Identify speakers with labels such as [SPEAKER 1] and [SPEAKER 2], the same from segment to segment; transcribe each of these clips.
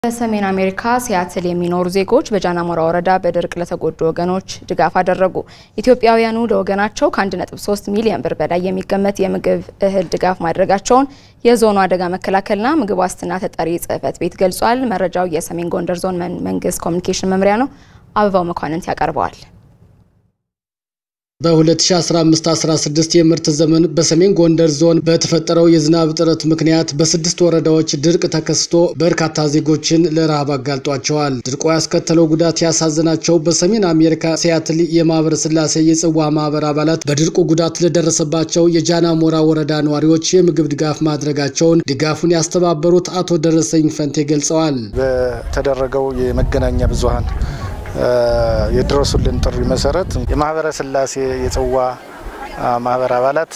[SPEAKER 1] በሰሜን አሜሪካ ሲያትል የሚኖሩ ዜጎች በጃናሞራ ወረዳ በድርቅ ለተጎዱ ወገኖች ድጋፍ አደረጉ። ኢትዮጵያውያኑ ለወገናቸው ከ1.3 ሚሊዮን ብር በላይ የሚገመት የምግብ እህል ድጋፍ ማድረጋቸውን የዞኑ አደጋ መከላከልና ምግብ ዋስትና ተጠሪ ጽሕፈት ቤት ገልጿል። መረጃው የሰሜን ጎንደር ዞን መንግስት ኮሚኒኬሽን መምሪያ ነው። አበባው መኳንንት ያቀርበዋል።
[SPEAKER 2] በ2015-16 የምርት ዘመን በሰሜን ጎንደር ዞን በተፈጠረው የዝናብ እጥረት ምክንያት በስድስት ወረዳዎች ድርቅ ተከስቶ በርካታ ዜጎችን ለረሃብ አጋልጧቸዋል። ድርቆ ያስከተለው ጉዳት ያሳዘናቸው በሰሜን አሜሪካ ሲያትል የማህበረ ስላሴ የጽዋ ማህበር አባላት በድርቁ ጉዳት ለደረሰባቸው የጃናሞራ ወረዳ ነዋሪዎች የምግብ ድጋፍ ማድረጋቸውን ድጋፉን ያስተባበሩት አቶ ደረሰኝ ፈንቴ ገልጸዋል።
[SPEAKER 3] በተደረገው የመገናኛ ብዙኃን የድረሱልን ጥሪ መሰረት የማህበረ ስላሴ የጽዋ ማህበር አባላት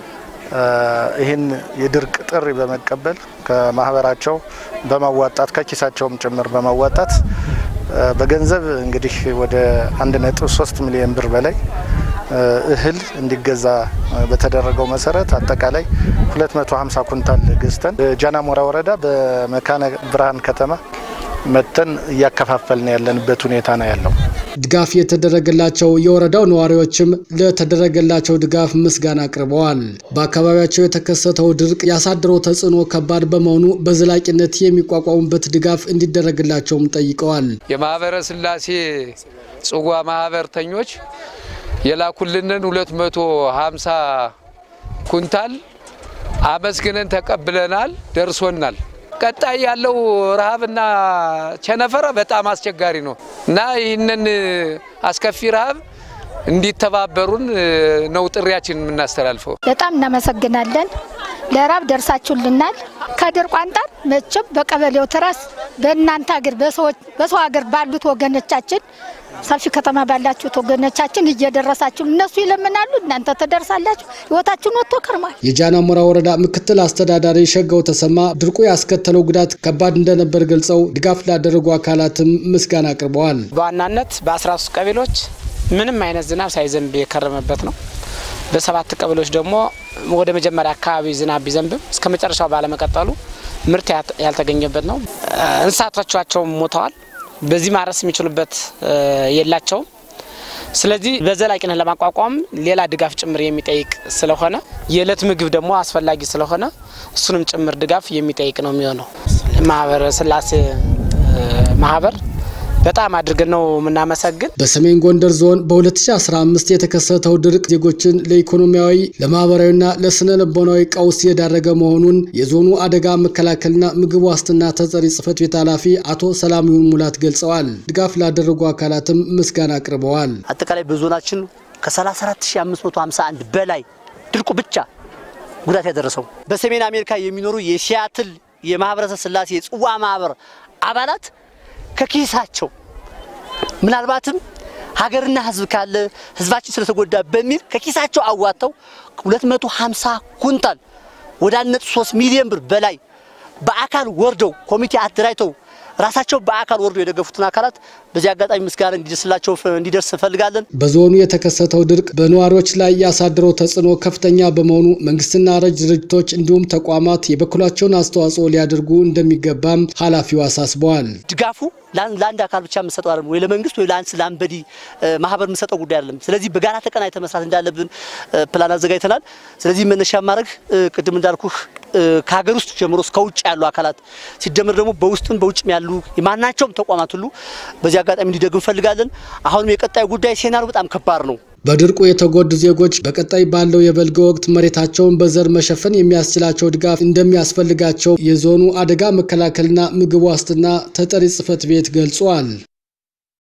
[SPEAKER 3] ይህን የድርቅ ጥሪ በመቀበል ከማህበራቸው በማዋጣት ከኪሳቸውም ጭምር በማዋጣት በገንዘብ እንግዲህ ወደ 1.3 ሚሊዮን ብር በላይ እህል እንዲገዛ በተደረገው መሰረት አጠቃላይ 250 ኩንታል ገዝተን ጃናሞራ ወረዳ በመካነ ብርሃን ከተማ መተን እያከፋፈልን ያለንበት ሁኔታ ነው ያለው።
[SPEAKER 2] ድጋፍ የተደረገላቸው የወረዳው ነዋሪዎችም ለተደረገላቸው ድጋፍ ምስጋና አቅርበዋል። በአካባቢያቸው የተከሰተው ድርቅ ያሳደረው ተጽዕኖ ከባድ በመሆኑ በዘላቂነት የሚቋቋሙበት ድጋፍ እንዲደረግላቸውም ጠይቀዋል።
[SPEAKER 4] የማህበረ ስላሴ ጽዋ ማህበርተኞች የላኩልንን 250 ኩንታል አመስግነን ተቀብለናል፣ ደርሶናል። ቀጣይ ያለው ረሃብና ቸነፈረ በጣም አስቸጋሪ ነው እና ይህንን አስከፊ ረሃብ እንዲተባበሩን ነው ጥሪያችን የምናስተላልፈው።
[SPEAKER 5] በጣም እናመሰግናለን። ለራብ ደርሳችሁልናል። ከድርቁ አንጻር መቼም በቀበሌው ትረስ በእናንተ ሀገር በሰው ሀገር ባሉት ወገኖቻችን ሰፊ ከተማ ባላችሁት ወገኖቻችን እየደረሳችሁ እነሱ ይለምናሉ፣ እናንተ ትደርሳላችሁ። ህይወታችሁን ወጥቶ ከርሟል።
[SPEAKER 2] የጃናሞራ ወረዳ ምክትል አስተዳዳሪ ሸጋው ተሰማ ድርቁ ያስከተለው ጉዳት ከባድ እንደነበር ገልጸው ድጋፍ ላደረጉ አካላትም ምስጋና አቅርበዋል።
[SPEAKER 6] በዋናነት በ13 ቀበሌዎች ምንም አይነት ዝናብ ሳይዘንብ የከረመበት ነው። በሰባት ቀበሌዎች ደግሞ ወደ መጀመሪያ አካባቢ ዝናብ ቢዘንብም እስከ መጨረሻው ባለመቀጠሉ ምርት ያልተገኘበት ነው። እንስሳቶቻቸውም ሞተዋል። በዚህ ማረስ የሚችሉበት የላቸውም። ስለዚህ በዘላቂነት ለማቋቋም ሌላ ድጋፍ ጭምር የሚጠይቅ ስለሆነ የዕለት ምግብ ደግሞ አስፈላጊ ስለሆነ እሱንም ጭምር ድጋፍ የሚጠይቅ ነው የሚሆነው። ማህበረ ስላሴ ማህበር በጣም አድርገን ነው የምናመሰግን።
[SPEAKER 2] በሰሜን ጎንደር ዞን በ2015 የተከሰተው ድርቅ ዜጎችን ለኢኮኖሚያዊ ለማህበራዊና ለስነ ልቦናዊ ቀውስ የዳረገ መሆኑን የዞኑ አደጋ መከላከልና ምግብ ዋስትና ተጠሪ ጽሕፈት ቤት ኃላፊ አቶ ሰላሚውን ሙላት ገልጸዋል። ድጋፍ ላደረጉ አካላትም ምስጋና አቅርበዋል።
[SPEAKER 7] አጠቃላይ በዞናችን ከ34551 በላይ ድርቁ ብቻ ጉዳት ያደረሰው በሰሜን አሜሪካ የሚኖሩ የሲያትል የማህበረሰብ ስላሴ የጽዋ ማህበር አባላት ከኪሳቸው ምናልባትም ሀገርና ሕዝብ ካለ ሕዝባችን ስለተጎዳ በሚል ከኪሳቸው አዋጥተው 250 ኩንታል ወደ 1.3 ሚሊዮን ብር በላይ በአካል ወርደው ኮሚቴ አደራጅተው ራሳቸው በአካል ወርዶ የደገፉትን አካላት በዚህ አጋጣሚ ምስጋና እንዲደርስላቸው እንዲደርስ እንፈልጋለን።
[SPEAKER 2] በዞኑ የተከሰተው ድርቅ በነዋሪዎች ላይ ያሳደረው ተጽዕኖ ከፍተኛ በመሆኑ መንግስትና ረጅ ድርጅቶች እንዲሁም ተቋማት የበኩላቸውን አስተዋጽኦ ሊያደርጉ እንደሚገባም ኃላፊው አሳስበዋል።
[SPEAKER 7] ድጋፉ ለአንድ አካል ብቻ የምንሰጠው አይደለም፣ ወይ ለመንግስት ወይ ለአንድ ለአንበዲ ማህበር የምንሰጠው ጉዳይ አይደለም። ስለዚህ በጋራ ተቀናጅተን መስራት እንዳለብን ፕላን አዘጋጅተናል። ስለዚህ መነሻ ማድረግ ቅድም እንዳልኩህ ከሀገር ውስጥ ጀምሮ እስከ ውጭ ያሉ አካላት ሲደመር ደግሞ በውስጥም በውጭም ያሉ የማናቸውም ተቋማት ሁሉ በዚህ አጋጣሚ እንዲደግም እንፈልጋለን። አሁንም የቀጣዩ ጉዳይ ሴናሪዮ በጣም ከባድ ነው።
[SPEAKER 2] በድርቁ የተጎዱ ዜጎች በቀጣይ ባለው የበልግ ወቅት መሬታቸውን በዘር መሸፈን የሚያስችላቸው ድጋፍ እንደሚያስፈልጋቸው የዞኑ አደጋ መከላከልና ምግብ ዋስትና ተጠሪ ጽሕፈት ቤት ገልጿል።